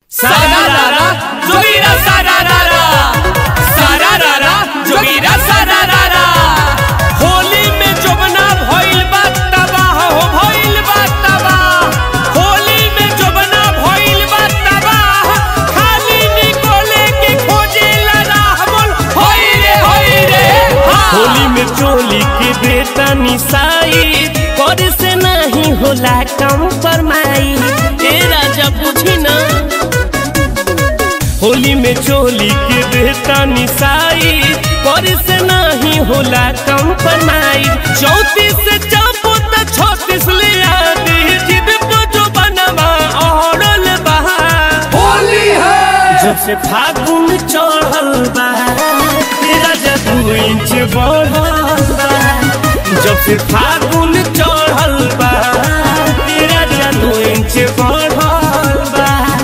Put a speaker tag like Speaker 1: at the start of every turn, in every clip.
Speaker 1: Sararara, Jogira sararara, sararara, Jogira sararara। Holi में जोबना भइल बा तबाह हो भइल बा तबाह होली में जोबना भइल बा तबाह खाली निकोले के खोजेला राह बोल होई रे होई रे हाँ।
Speaker 2: होली में चोली के बेटा निसाई कर से नहीं होला कम फरमाई ए राजा पूछी ना होली में चोली के बेटा निसाई कर से नहीं होला कम फरमाई चौतीस से चापो त छत्तीस ले आती जिद को जो बनवा औरल बहा
Speaker 1: होली है
Speaker 2: जब से फागुन चढ़ल बा राजा दू इंच बढ़ल बा जब से फागुन चढ़ल बा राजा दू इंच बढ़ल बा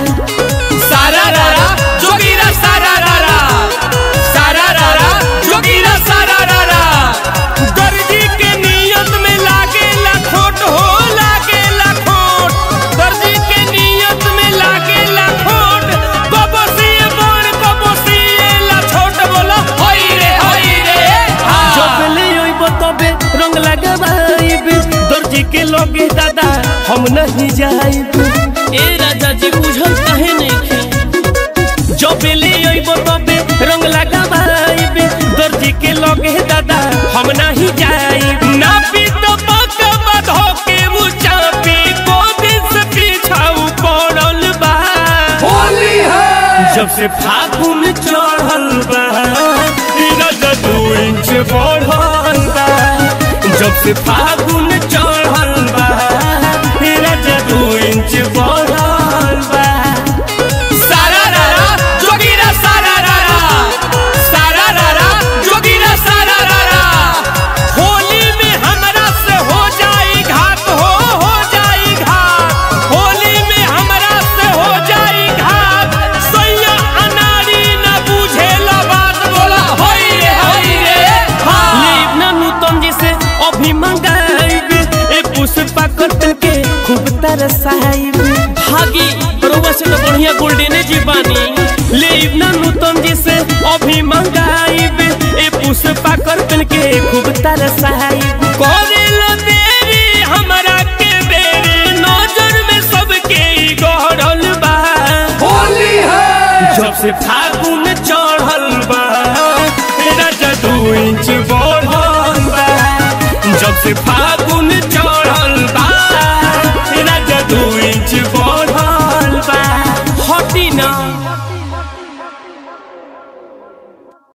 Speaker 1: सारारारा जोगीरा सारारारा सारारारा जोगीरा सारारारा दर्जी के नियत में लागे खोट हो लागे खोट दर्जी के नियत में लागे खोट कबसिए बड़ कबसिए ला छोट बोला होई रे होई रे हाँ।
Speaker 2: जब ले ओइब तबे रंग लगाइब दर्जी के लगे दादा हम नहीं जाइब ए राजा जी बुझल काहे नहीं खे जब ले ओइब तबे रंग लगाइब दर्जी के लगे दादा हम नहीं जाइब
Speaker 1: ना पी तो पक्का बधो के वो चापी को दिन से पीछाऊ पड़ल बा होली है
Speaker 2: जब से फागुन चढ़ल बा राजा दू इंच बढ़ल बा जब से फागुन चढ़ल बा राजा दू इंच बढ़ल बा
Speaker 1: सारारारा जोगीरा सारारारा सारारारा जोगीरा सारारारा होली में हमरा से हो जाई घात हो हो जाई घात होली में हमरा से हो जाई घात सैया अनारी न बुझेला बात बोला होई रे होई रे हाँ
Speaker 2: लीव ना नूतन जी से अभी मंगाइब ए पुष्पा कटल के खूब तरसाइब भागी रउआ से तो बढ़िया गोल्डने जी बानी लीव ना नूतन जी से अभी मंगाइब ए पुष्पा कटल के खूब तरसाइब
Speaker 1: करेला देरी हमरा के बेरी नजर में सबके ई गहरल बा होली है
Speaker 2: जब से फागुन चढ़ल बा राजा दू इंच बढ़ल बा जब से फागुन